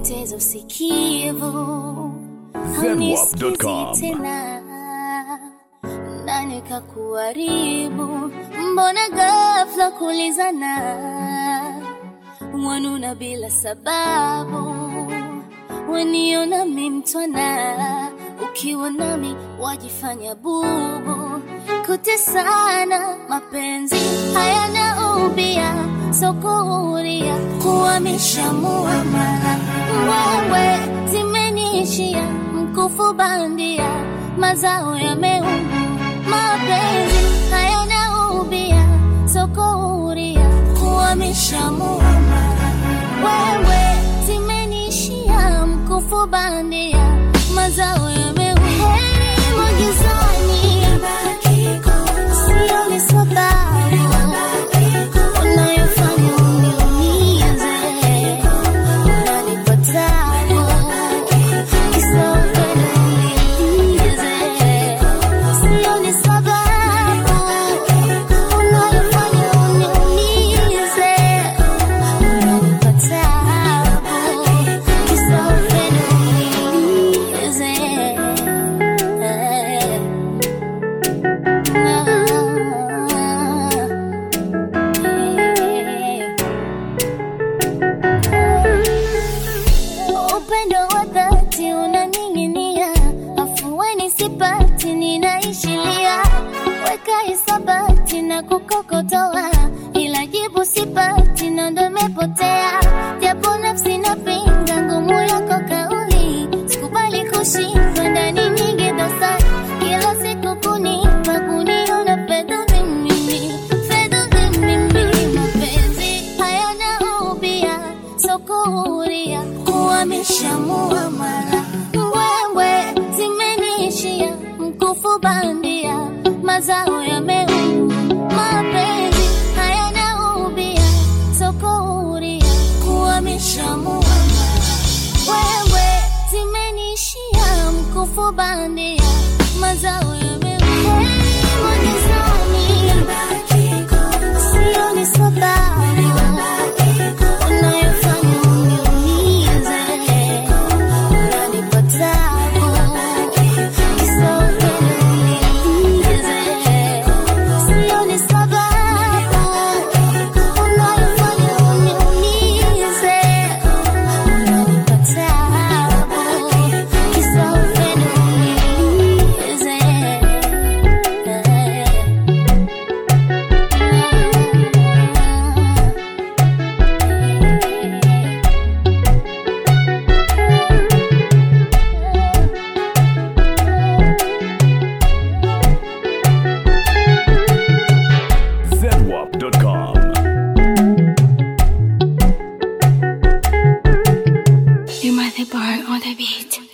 umepoteza usikivu, Zenwap.com. haunisikii tena, nani kakuharibu? Mbona ghafla kulizana, wanuna bila sababu, waniona mimtwana, ukiwa nami wajifanya bubu, kutesana mapenzi hayana ubia, sokuhuria kuhamisha muamala, wewe zimeniishia mkufu bandia, mazao yameuma, mapenzi hayana ubia, sokuhuria kuhamisha muamala, wewe zimeniishia mkufu bandia, mazao yameuma, heri magizani, sioni sababu unayofanya uniumize, unanipa tabu, kisa upendo uniumize. Sioni sababu unayofanya uniumize, unanipa tabu, kisa upendo uniumize. Upendo wa dhati unaning'inia, afueni sipati, ninaishilia, weka hisabati na kukokotoa, ila jibu sipati, na ndo imepotea, japo nafsi napinga ngumu yako kauli, sikubali kushindwa ndani nyingi dosari, kila siku kunipa kuniona fedha mimi, fedha mimi, mapenzi hayana ubia, sokuhuria kuhamisha muamala, wewe zimeniishia mkufu bandia, mazao yameuma, mapenzi hayana ubia, sokuhuria kuhamisha muamala, wewe zimeniishia mkufu bandia, mazao yameuma, heri magizani, sioni sababu unayofanya uniumize, unanipa tabu, kisa upendo uniumize. Sioni sababu unayofanya uniumize, unanipa tabu, kisa upendo uniumize. Zenwap.com. You might the bar on the beat.